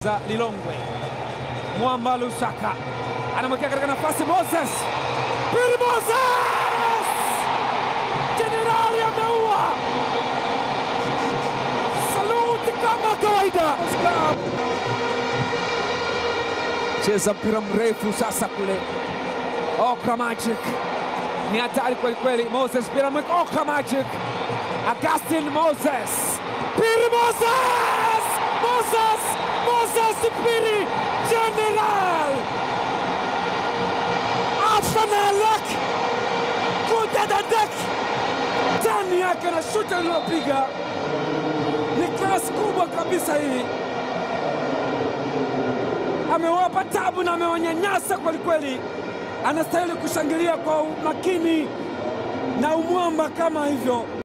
za Lilongwe. Mwamba Lusaka anamwekea katika nafasi Moses Pili Moses, jenerali ameua. Saluti kama kawaida. Cheza mpira mrefu sasa kule, Okra Magic ni hatari kweli kweli. Moses pira mweka Okra Magic, Augustin Moses, Piri Moses, Moses, Moses Piri, General Afanalak kudadadek tani yake na shuta lililopiga ni klasi kubwa kabisa hii, amewapa tabu na amewanyanyasa kwelikweli. Anastahili kushangilia kwa umakini na umwamba kama hivyo.